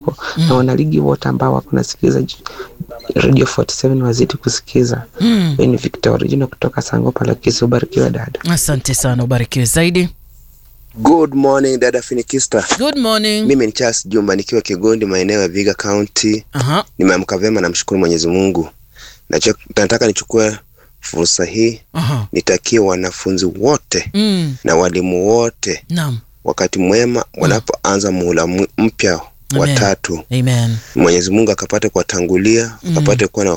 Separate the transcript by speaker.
Speaker 1: na wanaligi wote ambao wako nasikiliza Radio 47 wazidi kusikiza.
Speaker 2: Mm.
Speaker 1: Mimi ni Victor Original kutoka Sangopa la Kisi. Ubarikiwe dada.
Speaker 2: Asante sana, ubarikiwe zaidi.
Speaker 3: Good morning dada Finikista.
Speaker 2: Good morning.
Speaker 3: Mimi ni Charles Jumba nikiwa Kigondi maeneo ya Viga County.
Speaker 2: Aha.
Speaker 3: Nimeamka vyema, namshukuru Mwenyezi Mungu. Nacho- Nataka nichukue fursa hii
Speaker 2: Aha.
Speaker 3: nitakie wanafunzi wote
Speaker 2: Mm.
Speaker 3: na walimu wote
Speaker 2: Naam.
Speaker 3: wakati mwema wanapoanza muhula mu- mpya wa
Speaker 2: Amen.
Speaker 3: tatu.
Speaker 2: Amen.
Speaker 3: Mwenyezi Mungu akapate kuwatangulia, akapate kuwa na